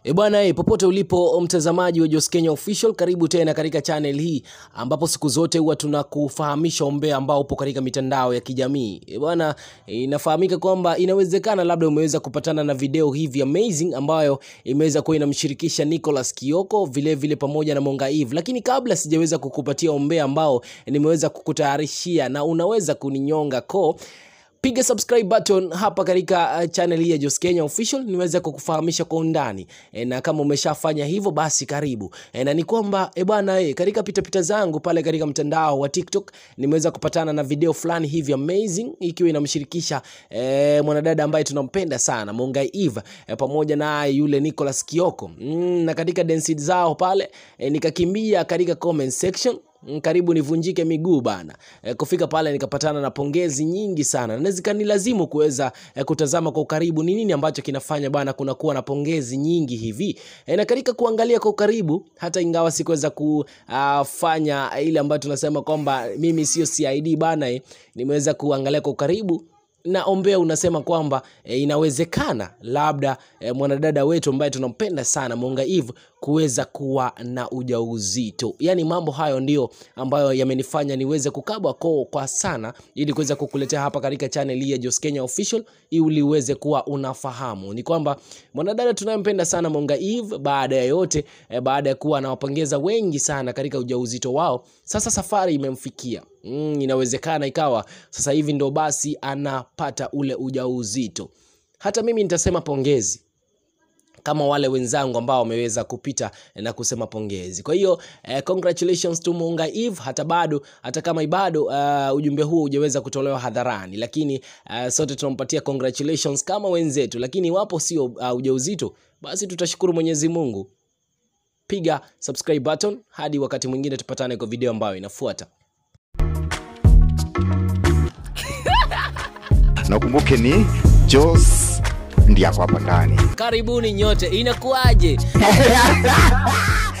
E bwana e, popote ulipo mtazamaji wa Jos Kenya Official, karibu tena katika channel hii ambapo siku zote huwa tunakufahamisha umbea ambao upo katika mitandao ya kijamii. E bwana, inafahamika kwamba inawezekana labda umeweza kupatana na video hivi amazing ambayo imeweza kuwa inamshirikisha Nicholas Kioko vile vile pamoja na Monga Eve, lakini kabla sijaweza kukupatia umbea ambao nimeweza kukutayarishia na unaweza kuninyonga ko piga subscribe button hapa katika uh, channel hii ya Jos Kenya Official niweze kukufahamisha kwa undani e, na kama umeshafanya hivyo basi karibu e, na ni kwamba e bwana e, katika pitapita zangu pale katika mtandao wa TikTok nimeweza kupatana na video fulani hivi amazing ikiwa inamshirikisha e, mwanadada ambaye tunampenda sana Mongai Eve e, pamoja na yule Nicholas Kioko mm, na katika dance zao pale e, nikakimbia katika comment section Mm, karibu nivunjike miguu bana. E, kufika pale nikapatana na pongezi nyingi sana na zikanilazimu kuweza e, kutazama kwa ukaribu ni nini ambacho kinafanya bana kunakuwa na pongezi nyingi hivi e, na katika kuangalia kwa ukaribu, hata ingawa sikuweza kufanya ile ambayo tunasema kwamba mimi sio CID bana e, nimeweza kuangalia kwa ukaribu na ombea unasema kwamba e, inawezekana labda e, mwanadada wetu ambaye tunampenda sana Monga Eve kuweza kuwa na ujauzito. Yaani mambo hayo ndio ambayo yamenifanya niweze kukabwa koo kwa sana ili kuweza kukuletea hapa katika channel hii ya Jos Kenya Official ili uweze kuwa unafahamu. Ni kwamba mwanadada tunayempenda sana Monga Eve baada ya yote e, baada ya kuwa anawapongeza wengi sana katika ujauzito wao, sasa safari imemfikia. Mm, inawezekana ikawa sasa hivi ndo basi anapata ule ujauzito. Hata mimi nitasema pongezi kama wale wenzangu ambao wameweza kupita na kusema pongezi. Kwa hiyo eh, congratulations to Monga Eve, hata bado hata kama bado uh, ujumbe huu hujaweza kutolewa hadharani, lakini uh, sote tunampatia congratulations kama wenzetu, lakini iwapo sio uh, ujauzito, basi tutashukuru Mwenyezi Mungu. Piga subscribe button hadi wakati mwingine tupatane kwa video ambayo inafuata. na ukumbuke ni Jos ndiye ako hapa ndani. Karibuni nyote, inakuwaje?